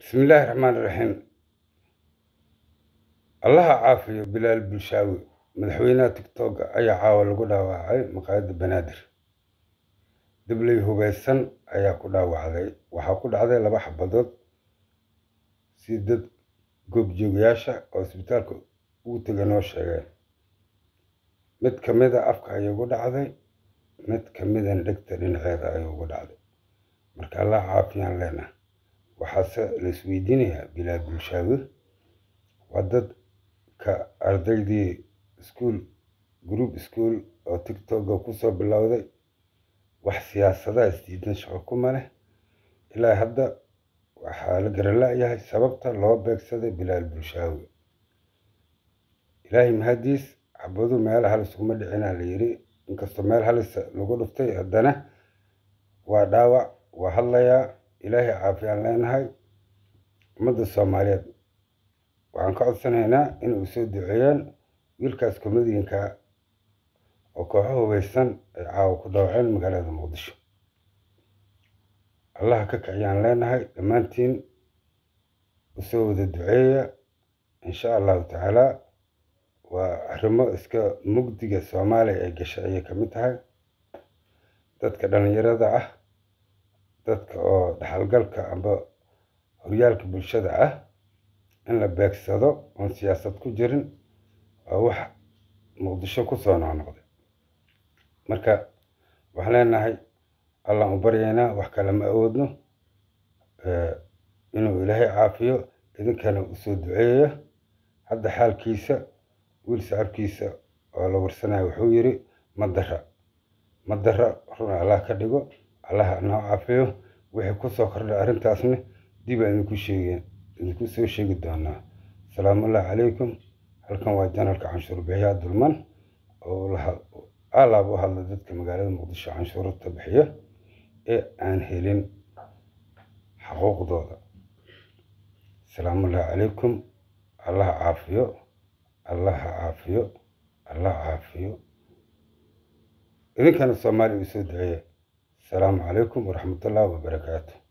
bismillaahi raxmaan raxiim allaha caafiyo bilaal bulshaawi madaxweynaha tigtooga ayaa caawa lagu dhaawacay maqaayadda banaadir dabley hubeysan ayaa ku dhaawacday waxaa ku dhacday laba xabadood si dad goobjoogayaasha oo isbitaalka ugu tega noo sheegeen mid ka mid a afka ayay ugu dhacday mid ka midan dhegta dhinaceeda ayay ugu dhacday marka allaha caafiyaan leenaha waxaase la isweydiinayaa bilaal bulshaawi waa dadka ardaydii iskuol group school oo tigtoga kusoo bilowday wax siyaasadaha isdiidan shaqo kuma leh ilaa hadda waxaa la garala-yahay sababta loo beegsaday bilaal bulshaawi ilaahay mahadiis xabadu meel halis kuma dhicinaa la yiri inkastoo meel halis lagu dhuftay haddana waa dhaawac waa hadlayaa ilaahay caafiyaan leenahay ummadda soomaaliyeed waxaan ka codsanaynaa inay soo duceeyaan wiilkaas komadiinka oo kooxo hubeysan ay caawa ku dhaawaceen magaalada muqdisho allaha ka kiciyaan leenahay dhammaantiin usoo wada duceeya insha allahu tacaala waa arrimo iska mugdiga soomaaliya ay gashay ayay ka mid tahay dadka dhallinyarada ah dadka oo dhaxalgalka amba horyaalka bulshada ah in la beegsado oon siyaasad ku jirin waa wax muqdisho kusoo noqnoqday marka waxaan leenahay allaan u baryaynaa wax kale ma awoodno inuu ilaahay caafiyo idinkana usoo duceeya hadda xaalkiisa wiil sacabkiisa oo la warsanayo wuxuu yiri madara madara runa allah ka dhigo allaha noo caafiyo wixii kusoo kordhay arrintaasna dib aan idinku sheegeen idinku soo sheegi doonaa asalaamullahi calaykum halkan waa janalka canshuur bixiyaa dulman oo alaab u hadla dadka magaalada muqdisho canshuurta bixiya ee aan helin xaquuqdooda asalaamullahi calaykum allaha caafiyo allaha caafiyo allaha caafiyo idinkana soomaaliya u soo duceeya asalaamu calaykum waraxmatullahi wabarakaatu